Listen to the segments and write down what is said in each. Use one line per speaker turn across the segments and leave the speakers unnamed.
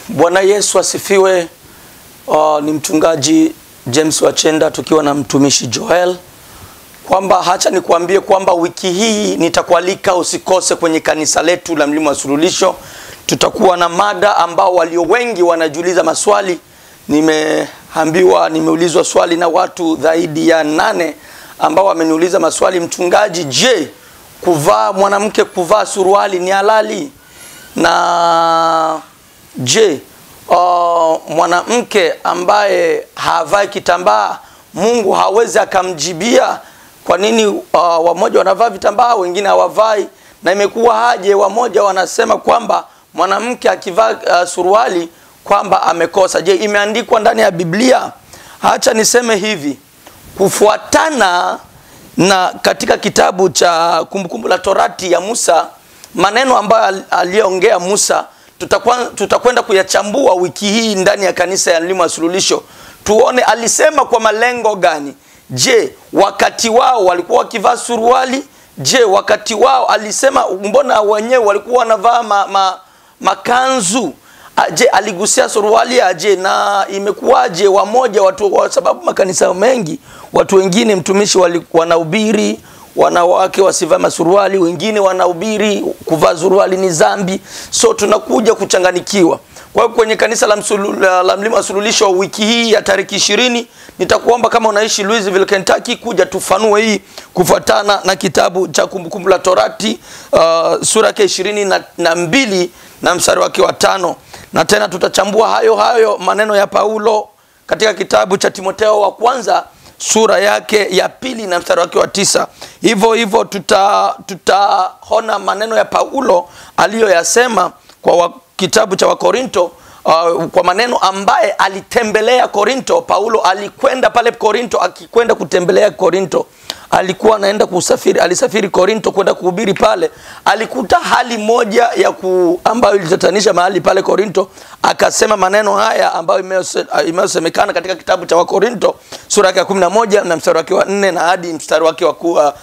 Bwana Yesu asifiwe. Uh, ni mchungaji James Wachenda tukiwa na mtumishi Joel, kwamba hacha nikuambie kwamba wiki hii nitakualika usikose kwenye kanisa letu la Mlima wa Suluhisho. Tutakuwa na mada ambao walio wengi wanajiuliza maswali. Nimeambiwa, nimeulizwa swali na watu zaidi ya nane ambao wameniuliza maswali, mchungaji, je, kuvaa mwanamke kuvaa suruali ni halali? Na je, uh, mwanamke ambaye havai kitambaa Mungu hawezi akamjibia? Kwa nini uh, wamoja wanavaa vitambaa wengine hawavai? Na imekuwa haje, wamoja wanasema kwamba mwanamke akivaa uh, suruali kwamba amekosa. Je, imeandikwa ndani ya Biblia? Acha niseme hivi, kufuatana na katika kitabu cha Kumbukumbu la Torati ya Musa, maneno ambayo aliyoongea Musa tutakwenda tuta kuyachambua wiki hii ndani ya kanisa ya Mlima wa Suluhisho, tuone alisema kwa malengo gani. Je, wakati wao walikuwa wakivaa suruali? Je, wakati wao alisema, mbona wenyewe walikuwa wanavaa ma, ma, makanzu? Je, aligusia suruali aje? Na imekuwaje wamoja watu, kwa sababu makanisa mengi watu wengine mtumishi wanahubiri wanawake wasivae masuruali, wengine wanahubiri kuvaa suruali ni dhambi, so tunakuja kuchanganikiwa. Kwa hiyo kwenye kanisa la, msulu, la, la Mlima wa Suluhisho wiki hii ya tariki ishirini nitakuomba kama unaishi Louisville, Kentucky, kuja tufanue hii kufuatana na kitabu cha Kumbukumbu la Torati uh, sura yake ishirini na, na mbili na mstari wake wa tano na tena tutachambua hayo hayo maneno ya Paulo katika kitabu cha Timotheo wa kwanza sura yake ya pili na mstari wake wa tisa. Hivyo hivyo tuta tutaona maneno ya Paulo aliyoyasema kwa wa, kitabu cha Wakorinto uh, kwa maneno ambaye alitembelea Korinto. Paulo alikwenda pale Korinto, akikwenda kutembelea Korinto alikuwa anaenda kusafiri, alisafiri Korinto kwenda kuhubiri pale. Alikuta hali moja ya ku, ambayo ilitatanisha mahali pale Korinto, akasema maneno haya ambayo imeyosemekana katika kitabu cha Wakorinto sura yake ya 11 na mstari wake wa 4 na hadi mstari wake wa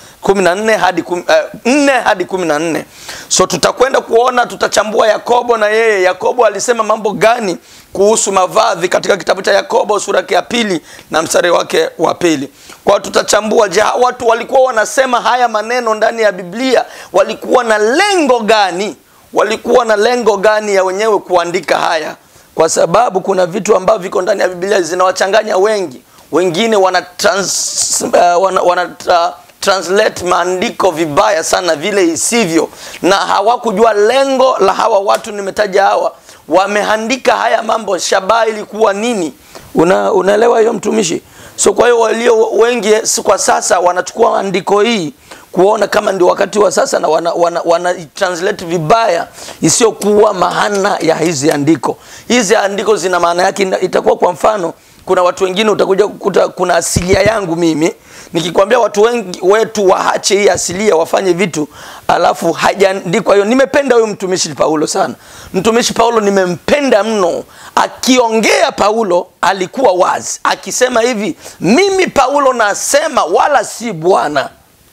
14 hadi 4 hadi 14. So tutakwenda kuona, tutachambua Yakobo na yeye. Yakobo alisema mambo gani kuhusu mavazi katika kitabu cha Yakobo sura yake ya pili na mstari wake wa pili. Kwa tutachambua, je, watu walikuwa wanasema haya maneno ndani ya Biblia walikuwa na lengo gani? Walikuwa na lengo gani ya wenyewe kuandika haya? Kwa sababu kuna vitu ambavyo viko ndani ya Biblia zinawachanganya wengi. Wengine wana, trans, uh, wana, wana uh, translate maandiko vibaya sana vile isivyo, na hawakujua lengo la hawa watu nimetaja hawa wameandika haya mambo, shabaha ilikuwa nini? Una, unaelewa hiyo mtumishi? So kwa hiyo walio wengi kwa sasa wanachukua andiko hii kuona kama ndio wakati wa sasa na wana, wana, wana translate vibaya isiyokuwa maana ya hizi andiko. Hizi andiko zina maana yake, itakuwa kwa mfano kuna watu wengine utakuja kukuta kuna asilia yangu mimi nikikwambia watu wengi wetu waache hii asilia wafanye vitu alafu hajaandikwa hiyo. Nimependa huyo mtumishi Paulo sana. Mtumishi Paulo nimempenda mno. Akiongea Paulo alikuwa wazi, akisema hivi, mimi Paulo nasema wala si Bwana.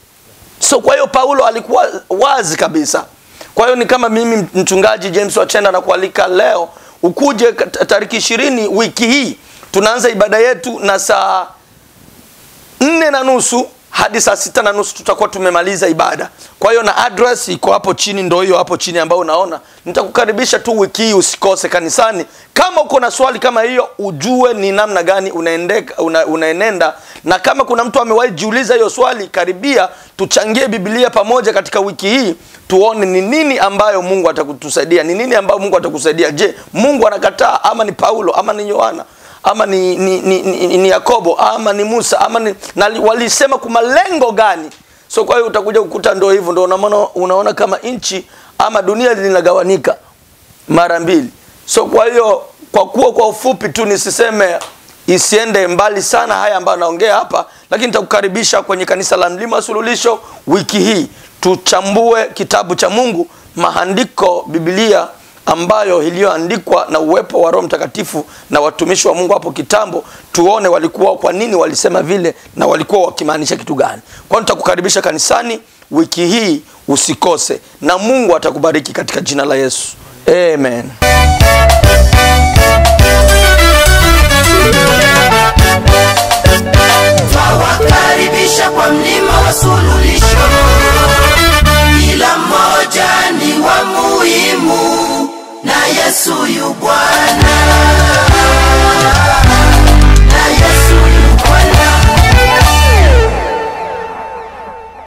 So kwa hiyo Paulo alikuwa wazi kabisa. Kwa hiyo ni kama mimi mchungaji James Wachenda na kualika leo ukuje tariki ishirini wiki hii tunaanza ibada yetu na saa nne na nusu hadi saa sita na nusu tutakuwa tumemaliza ibada. Kwa hiyo na address iko hapo chini, ndio hiyo hapo chini ambayo unaona. Nitakukaribisha tu wiki hii, usikose kanisani. Kama uko na swali kama hiyo, ujue ni namna gani unaendeka, una, unaenenda. Na kama kuna mtu amewahi jiuliza hiyo swali, karibia tuchangie Biblia pamoja katika wiki hii, tuone ni nini ambayo Mungu atakutusaidia, ni nini ambayo Mungu atakusaidia. Je, Mungu anakataa ama ni Paulo ama ni Yohana ama ni, ni, ni, ni, ni Yakobo ama ni Musa ama ni, na walisema kwa malengo gani? So kwa hiyo utakuja kukuta ndio hivyo, ndio unaona, unaona kama nchi ama dunia linagawanika mara mbili. So kwa hiyo kwa kuwa kwa ufupi tu nisiseme isiende mbali sana haya ambayo naongea hapa, lakini nitakukaribisha kwenye kanisa la Mlima wa Suluhisho wiki hii tuchambue kitabu cha Mungu, maandiko, Biblia ambayo iliyoandikwa na uwepo wa Roho Mtakatifu na watumishi wa Mungu hapo kitambo, tuone walikuwa kwa nini walisema vile na walikuwa wakimaanisha kitu gani. Kwa hiyo nitakukaribisha kanisani wiki hii, usikose, na Mungu atakubariki katika jina la Yesu, amen.